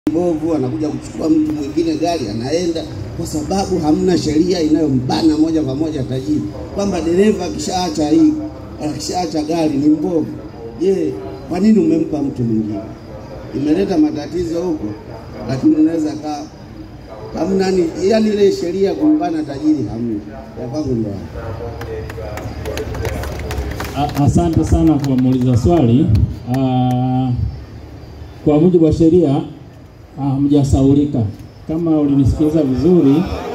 mbovu, anakuja kuchukua mtu mwingine gari anaenda, kwa sababu hamna sheria inayombana moja kwa moja tajiri kwamba dereva akishaacha hii akishaacha gari ni mbovu. Je, kwa nini umempa mtu mwingine? Imeleta matatizo huko, lakini unaweza kaa hamna ni yani, ile sheria kumbana tajiri hamna. Ya kwangu ndo A- Asante sana kwa muuliza swali. Ah, Kwa mujibu wa sheria ah, hamjasaulika. Kama ulinisikiliza vizuri,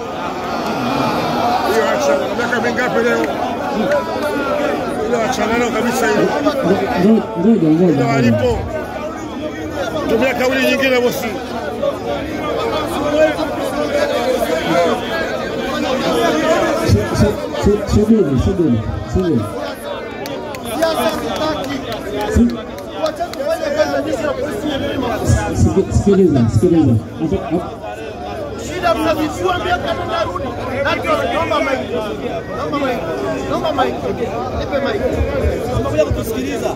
Hiyo achana. Miaka mingapi leo? Ile achana nao kabisa hiyo. ngo- ngo- ngoja ngoja Ile ngoja. walipo. Tumia kauli nyingine bosi. Su- su- Subiri, subiri, subiri. Si- siki- Sikiliza, sikiliza. Hata- hata- Shida mnazijua miaka nenda narudi. Hata naomba maiki. Naomba maiki. Naomba maiki. Nipe maiki. Unakuja kutusikiliza.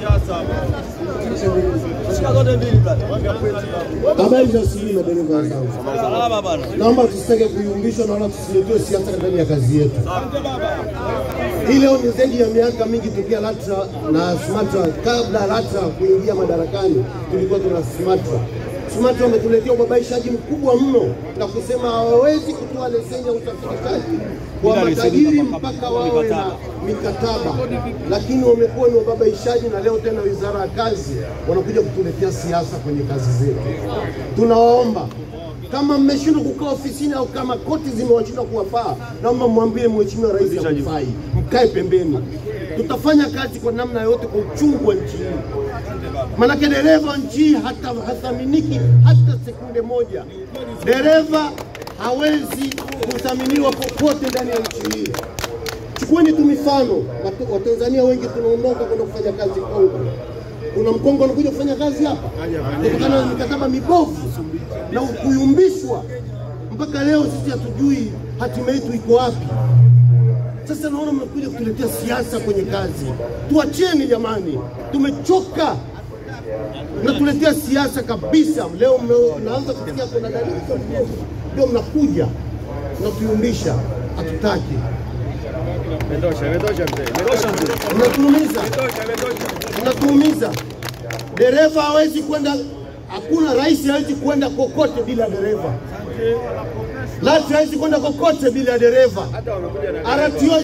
Shika zote mbili brother. Habari za asubuhi madereva wenzangu, Salama bana. naomba tusitake kuyumbishwa na wala tusiletee siasa ndani ya kazi yetu. Hii leo ni zaidi ya miaka mingi tokea LATRA na SUMATRA. Kabla LATRA kuingia madarakani, tulikuwa tuna SUMATRA. SUMATRA wametuletea ubabaishaji mkubwa mno na kusema hawawezi kutoa leseni ya usafirishaji kwa matajiri mpaka wawe na mikataba, lakini wamekuwa ni wababaishaji, na leo tena wizara ya kazi wanakuja kutuletea siasa kwenye kazi zetu. Tunawaomba kama mmeshindwa kukaa ofisini au kama koti zimewashindwa kuwafaa, naomba mwambie Mheshimiwa Rais hakufai, mkae pembeni. Tutafanya kazi kwa namna yote kwa uchungu wa nchi hii, manake dereva nchi hii hata hathaminiki hata sekunde moja. Dereva hawezi kuthaminiwa popote ndani ya nchi hii. Chukueni tu mifano, Wat- Watanzania wengi tunaondoka kwenda kufanya kazi Kongo. Kuna Mkongo anakuja kufanya kazi hapa kutokana na mikataba mibovu na kuyumbishwa. Mpaka leo sisi hatujui hatima yetu iko wapi. Sasa naona mnakuja kutuletea siasa kwenye kazi. Tuacheni jamani, tumechoka. Mnatuletea siasa kabisa. Leo mna- mnaanza kusikia kuna dalili za mbovu, ndio mnakuja mnatuyumbisha. Hatutaki, Imetosha, imetosha mzee. mnatuumiza, mnatuumiza. Dereva hawezi kwenda, hakuna rais hawezi kwenda kokote bila dereva. LATRA hawezi kwenda kokote bila dereva. RTO